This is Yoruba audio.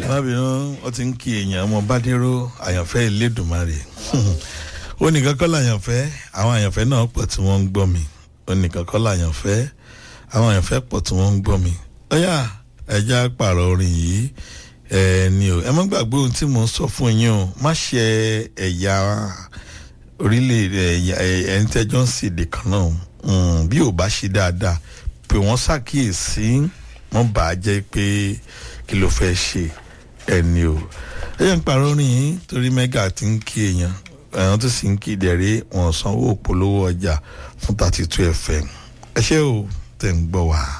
má bínú wọ́n ti ń kí èèyàn ọmọ bádéró àyànfẹ́ ìlédùmarè ó nìkan kọ́ làyànfẹ́ àwọn àyànfẹ́ náà pọ̀ tí wọ́n ń gbọ́ mi ó nìkan kọ́ làyànfẹ́ àwọn àyànfẹ́ pọ̀ tí wọ́n ń gbọ́ mi ọ̀yà ẹja pààrọ̀ orin yìí ẹ ní o ẹ má gbàgbé ohun tí mò ń sọ fún yín o má ṣe ẹ̀yà orílẹ̀-èdè ẹ̀yà ẹ̀yìn tẹ́jọ́ ń sèdè kan náà bí ò bá ṣe dáadáa pé wọ́n ṣàkíyèsí wọ́n bà á jẹ́ pé kí ló fẹ́ ṣe ẹni o ẹ̀yà ń pààrọ̀ orin yìí torí mẹ́gà ti ń kí èèyàn àwọn tó sì ń kí ìdẹ̀rẹ́ wọn sanwó òpolówó ọjà fún thirty two fm ẹ ṣé o tẹ̀ ń gbọ́ wá.